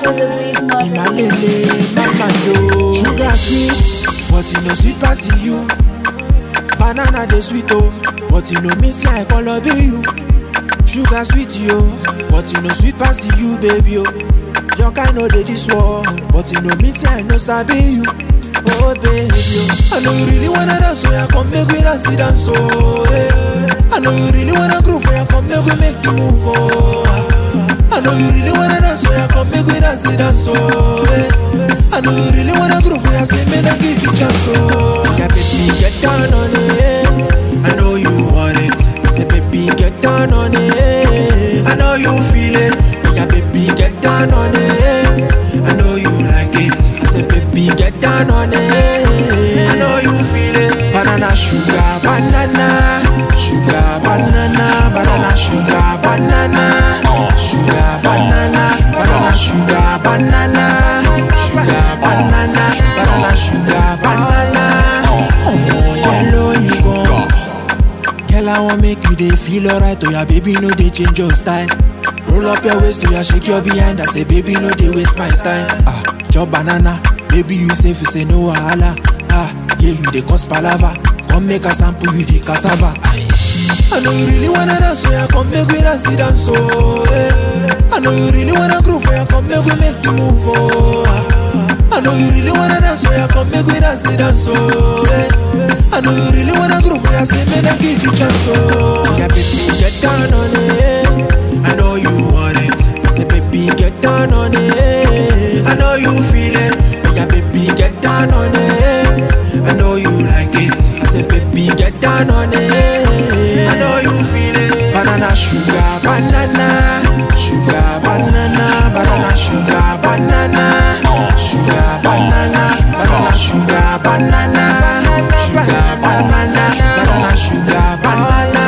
Imalele, mama yo. Sugar sweet, but you know sweet pass you. Banana dey sweet oh, but you know me say I call be you. Sugar sweet yo, but you know sweet pass you baby oh. Your kind know dey this world, but you know me say I know sabi you. Oh baby oh, I know you really wanna dance so ya come make we dance it dance oh. Hey. I know you really wanna groove for ya come make we make the move oh. I know you really wanna dance so ya come make we dance it dance oh. Hey. I know you really wanna groove for ya say me I give you chance oh. Yeah baby get down on it. I know you want it. Say baby get down on it. I know you feel it. Yeah baby get down on it. I know you like it. I say baby get down on it. I know you feel it. Banana sugar banana sugar banana banana sugar banana sugar banana banana sugar banana sugar banana banana sugar banana. Oh yellow you go. Girl, I want make you dey feel alright. Oh, yeah, baby, no dey change your style. Roll up your waist, to ya shake your behind. I say, baby, no dey waste my time. Ah, chop banana, baby, you safe, you say no wahala. Ah, yeah, you dey cause palava. Come make a sample you the cassava. I know you really wanna dance, so yeah, come make we dance it dance, oh. eh. I know you really wanna groove, so yeah, come make we make the move, oh. ah. I know you really wanna dance, so yeah, come make we dance it dance, oh. eh. I know you really wanna groove, so yeah, say me I give you chance, oh. Yeah, baby, get down on it. I know you want it. Say, baby, get down on it. I know you feel it. Yeah, baby, get down on it. I know you like it. I say, baby, get down on it. I know you feel it. Banana sugar banana sugar banana banana sugar banana sugar banana banana sugar banana sugar banana banana sugar banana.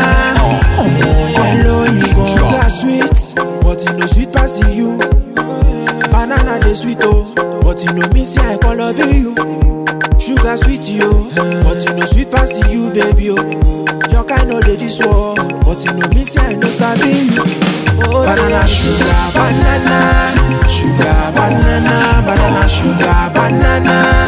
Oh yellow you go sugar sweet but you know sweet pass you. Banana dey sweet oh but you know me say I call be you. Sugar sweet yo, but you know sweet pass you, baby oh. Your kind know dey this world, but you know me say I know sabi you. Oh, banana sugar banana, sugar banana, banana sugar banana,